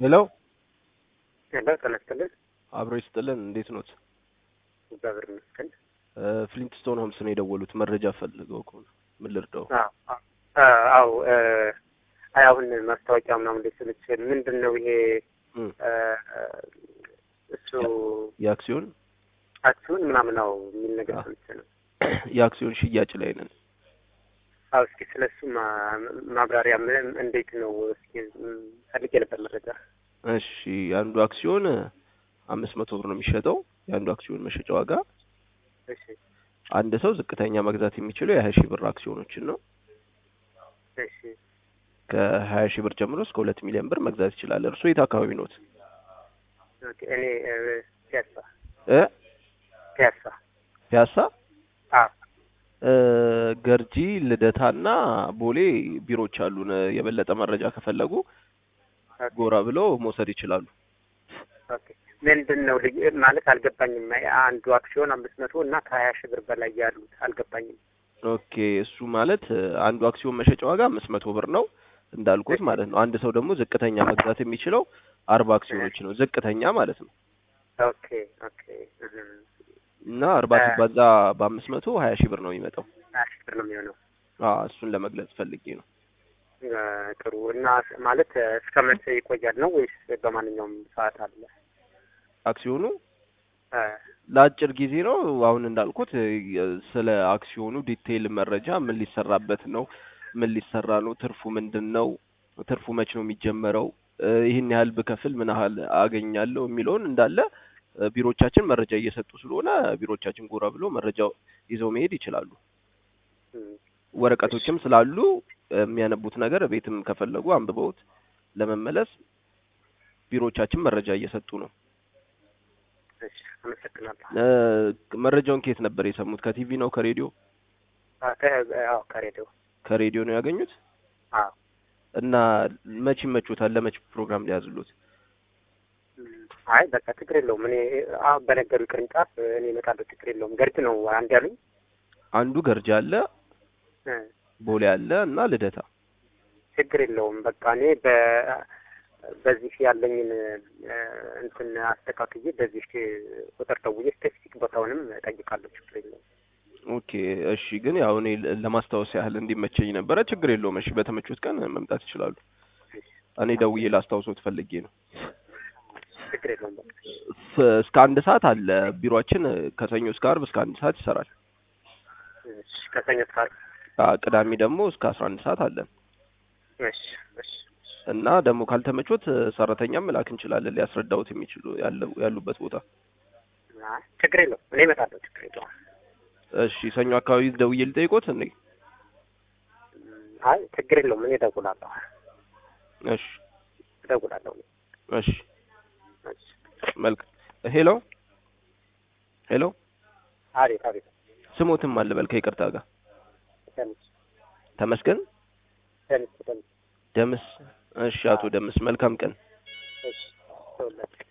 ሄሎ ሄሎ ጤና ይስጥልን። አብሮ ይስጥልን። እንዴት ኖት? እግዚአብሔር ይመስገን። ፍሊንትስቶን ሆምስ ነው የደወሉት። መረጃ ፈልገው ከሆነ ምን ልርዳው? አዎ አይ አሁን ማስታወቂያ ምናምን ላይ ስልች ምንድን ነው ይሄ እም፣ እሱ የአክሲዮን አክሲዮን ምናምን ነው የሚል ነገር አዎ። ስልች ነው። የአክሲዮን ሽያጭ ላይ ነን። አዎ እስኪ ስለ እሱ ማ- ማብራሪያ ምን እንዴት ነው እስኪ ም፣ ፈልጌ ነበር መረጃ። እሺ አንዱ አክሲዮን አምስት መቶ ብር ነው የሚሸጠው። የአንዱ አክሲዮን መሸጫ ዋጋ እሺ አንድ ሰው ዝቅተኛ መግዛት የሚችለው የሀያ ሺህ ብር አክሲዮኖችን ነው። እሺ ከሀያ ሺህ ብር ጀምሮ እስከ ሁለት ሚሊዮን ብር መግዛት ይችላል። እርሱ የት አካባቢ ኖት? ኦኬ እኔ እ፣ ፒያሳ እ ፒያሳ ፒያሳ አዎ እ፣ ገርጂ ልደታና ቦሌ ቢሮዎች አሉን። የበለጠ መረጃ ከፈለጉ ኦኬ ጎራ ብለው መውሰድ ይችላሉ። ኦኬ ምንድን ነው ልዩ ማለት አልገባኝም። አንዱ አክሲዮን አምስት መቶ እና ከሀያ ሺህ ብር በላይ ያሉት አልገባኝም። ኦኬ እሱ ማለት እ፣ አንዱ አክሲዮን መሸጫ ዋጋ አምስት መቶ ብር ነው እንዳልኩት ማለት ነው። አንድ ሰው ደግሞ ዝቅተኛ መግዛት የሚችለው አርባ አክሲዮኖች ነው ዝቅተኛ ማለት ነው። ኦኬ ኦኬ እህ፣ እና አርባ እ፣ ሲባዛ በአምስት መቶ ሀያ ሺህ ብር ነው የሚመጣው። ሀያ ሺህ ብር ነው የሚሆነው። አዎ እሱን ለመግለጽ ፈልጌ ነው። እ፣ ጥሩ እና ማለት እ፣ እስከ መቼ ይቆያል ነው ወይስ በማንኛውም ሰዓት አለ? አክሲዮኑ እ፣ ለአጭር ጊዜ ነው። አሁን እንዳልኩት እ፣ ስለ አክሲዮኑ ዲቴይል መረጃ ምን ሊሰራበት ነው፣ ምን ሊሰራ ነው፣ ትርፉ ምንድን ነው፣ ትርፉ መች ነው የሚጀመረው፣ እ፣ ይህን ያህል ብከፍል ምን ያህል አገኛለሁ የሚለውን እንዳለ እ፣ ቢሮዎቻችን መረጃ እየሰጡ ስለሆነ ቢሮዎቻችን ጎራ ብሎ መረጃው ይዘው መሄድ ይችላሉ። እም፣ ወረቀቶችም ስላሉ እ፣ የሚያነቡት ነገር ቤትም ከፈለጉ አንብበውት ለመመለስ ቢሮዎቻችን መረጃ እየሰጡ ነው። እሺ አመሰግናለሁ። እ፣ መረጃውን ከየት ነበር የሰሙት? ከቲቪ ነው? ከሬዲዮ? አ፣ ከ- አዎ ከሬዲዮ ከሬዲዮ ነው ያገኙት። አዎ እና መች ይመቹታል? ለመች ፕሮግራም ሊያዝሉት? እም፣ አይ በቃ ችግር የለውም። እኔ አሁን በነገሩ ቅርንጫፍ እኔ እመጣለሁ። ችግር የለውም። ገርድ ነው አንድ ያሉኝ። አንዱ ገርጃ አለ፣ እ፣ ቦሌ አለ እና ልደታ። ችግር የለውም። በቃ እኔ በ በዚህ ያለኝን እ፣ እንትን አስተካክዬ በዚህ ቁጥር ደውዬ ስፔሲፊክ ቦታውንም እጠይቃለሁ። ችግር የለውም። ኦኬ እሺ። ግን ያው እኔ ለ- ለማስታወስ ያህል እንዲመቸኝ ነበረ። ችግር የለውም። እሺ በተመቹት ቀን መምጣት ይችላሉ። እኔ ደውዬ ላስታውሶት ፈልጌ ነው። ችግር የለውም። በቃ ፍ- እስከ አንድ ሰዓት አለ ቢሮአችን። ከሰኞ እስከ አርብ እስከ አንድ ሰዓት ይሰራል። እሺ፣ ከሰኞ እስከ ዓርብ። አ፣ ቅዳሜ ደግሞ እስከ አስራ አንድ ሰዓት አለን እሺ፣ እሺ፣ እና ደግሞ ካልተመቾት ሰራተኛም መላክ እንችላለን ሊያስረዳውት የሚችሉ ያለው ያሉበት ቦታ። አይ ችግር የለውም። እኔ እመጣለሁ። ችግር የለውም። እሺ ሰኞ አካባቢ ደውዬ ልጠይቆት እንዴ? እም፣ አይ ችግር የለውም። እኔ እደውላለሁ። እሺ እደውላለሁ። እኔ። እሺ እሺ። መልክ ሄሎ ሄሎ አቤት፣ አቤት። ስሞትም አለ በል ከይቅርታ ጋር ደምስ፣ ተመስገን ደምስ፣ ደምስ። ደምስ። እሺ አቶ ደምስ መልካም ቀን። እሺ፣ ተወላጅ